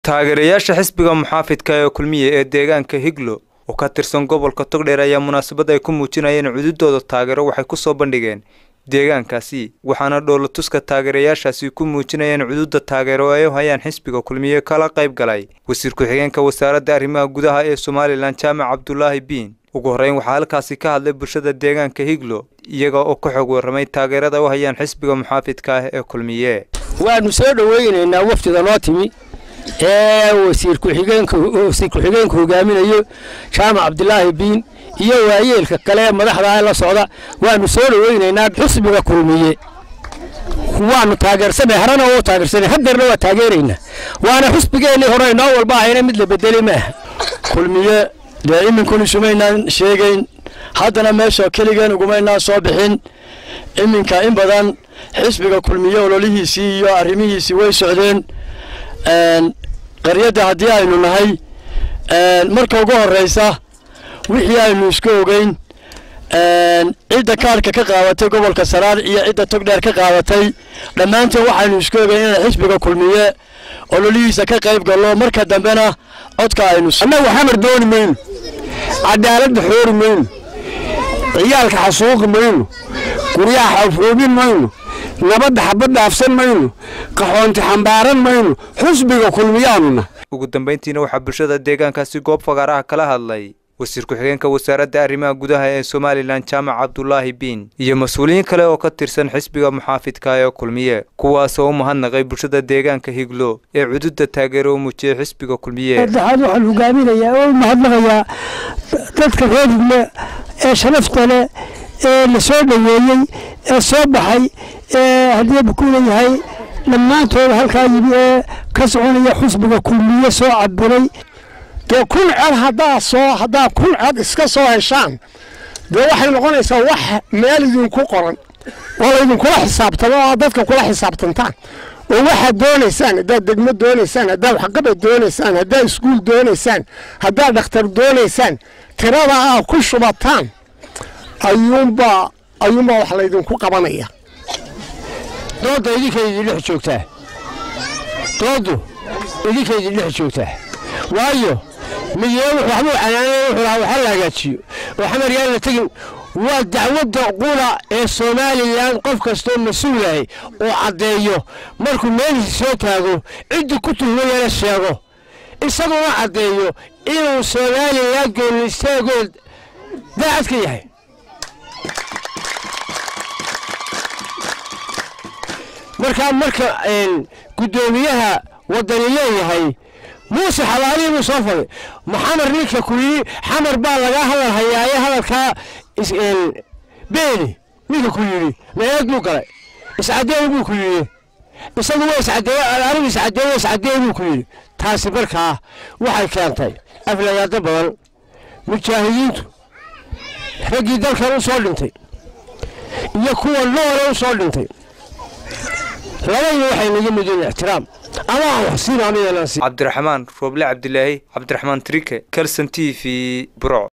taageerayaasha xisbiga muxaafidka ee kulmiye ee deegaanka higlo oo ka tirsan gobolka togdheer ayaa munaasabad ay ku muujinayeen cududooda taageero waxay ku soo bandhigeen deegaankaasi waxaana dhoolatuska taageerayaashaasi ku muujinayeen cududa taageero ay u hayaan xisbiga kulmiye kala qayb galay wasiir ku-xigeenka wasaaradda arrimaha gudaha ee somalilan jaamac cabdulaahi biin ugu horreyn waxaa halkaasi ka hadlay bulshada deegaanka higlo iyaga oo ka xog warramay taageerada u hayaan xisbiga muxaafidka ah ee kulmiye waanu soo dhoweynaynaa wafdida noo timi ee wasiir ku-xigeenka wasiir ku-xigeenka hogaaminayo jaamac cabdilaahi biin iyo waayeelka kale ee madaxda la socda waanu soo dhoweynaynaa xusbiga kulmiye waanu taageersanay harana oo taageersanay hadeerna waa taageeraynaa waana xusbigeennii hore inoo walba ahayna mid la bedeli maaha kulmiye dee iminkun isumaynaan sheegayn haddana meesha keligeen ugumaynaan soo bixin iminka in badan xisbiga kulmiye ololihiisii iyo arrimihiisii way socdeen qaryadda haddii aynu nahay marka ugu horraysa wixii aynu iska ogeyn cidda kaarhka ka qaadatay gobolka saraar iyo cidda togdheer ka qaadatay dhammaanteen waxaynu iska ogeyn inaan xisbiga kulmiye ololihiisa ka qayb gallo marka dambena codka aynu annagu xamar dooni mayno cadaaladda xoori mayno ciyaalka xasuuqi mayno guryaha xawfoobin mayno nabadda xabad dhaafsan mayno qaxoonti xambaaran mayno xusbiga kulmiyaanuna ugu dambayntiina waxaa bulshada deegaankaasi goob fagaaraha kala hadlay wasiir ku-xigeenka wasaaradda arrimaha gudaha ee somalilan jaamac cabdulaahi biin iyo mas-uuliyiin kale oo ka tirsan xisbiga muxaafidka ee kulmiye kuwaasoo u mahadnaqay bulshada deegaanka higlo ee cududa taageero u muujiyey xisbiga kulmiye saddexaad waxaan hogaaminayaa oo u mahadnaqayaa dadka reer higle ee sharafta leh ee la soo dhoweeyey ee soo baxay ee haddii bukuu leeyahay dhammaantooda halkaa yimi ee ka soconaya xusbiga kulmiye soo cabiray dee kun cod haddaa soo haddaa kun cod iska soo heshaan dee waxay noqonaysaa wax meel idinku qoran oo laydinkula xisaabtamo oo dadka kula xisaabtantaan oo waxaad doonaysaan haddaad degmo doonaysaan haddaad waxqabad doonaysaan haddaad iskuul doonaysaan haddaad dhakhtar doonaysaan tirada aa ku shubataan ayuunbaa ayuunbaa wax laydinku qabanaya doodda idinkaydii dhex joogtaa dooddu idinkaydii dhex joogtaa waayo midyeenu waxbuu canaanay wuxuu lahaa waxa la hagaajiyo oo xamar yaan la tegin waa dacwadda qula ee somalilan qof kastoo mas-uulahay oo caddeeyo markuu meelhiisa soo taago ciddii ku tuhmayana sheego isaguna caddeeyo inuu somalilan goolistaagood daacad ka yahay markaa marka guddoomiyaha waddani leeyahay muuse xabaalihi buu soo faday maxamar ninka ku yidhi xamar baa lagaa hadal hayaaye hadalkaa beeni ninka ku yidhi meeed buu galay iscadeey buu ku yidhi isagu waa iscadeeye anigu iscadeeye iscadeey buu ku yidhi taasi markaa waxay keentay aflagaado badan mujaahidiintu raggii dalkan u soo dhintay iyo kuwa noole u soo dhintay labadii waxay naga mudeen ixtiraam ama aan wax siin aniga cabdiraxmaan rooble cabdilaahi cabdiraxmaan trike kelson t v buro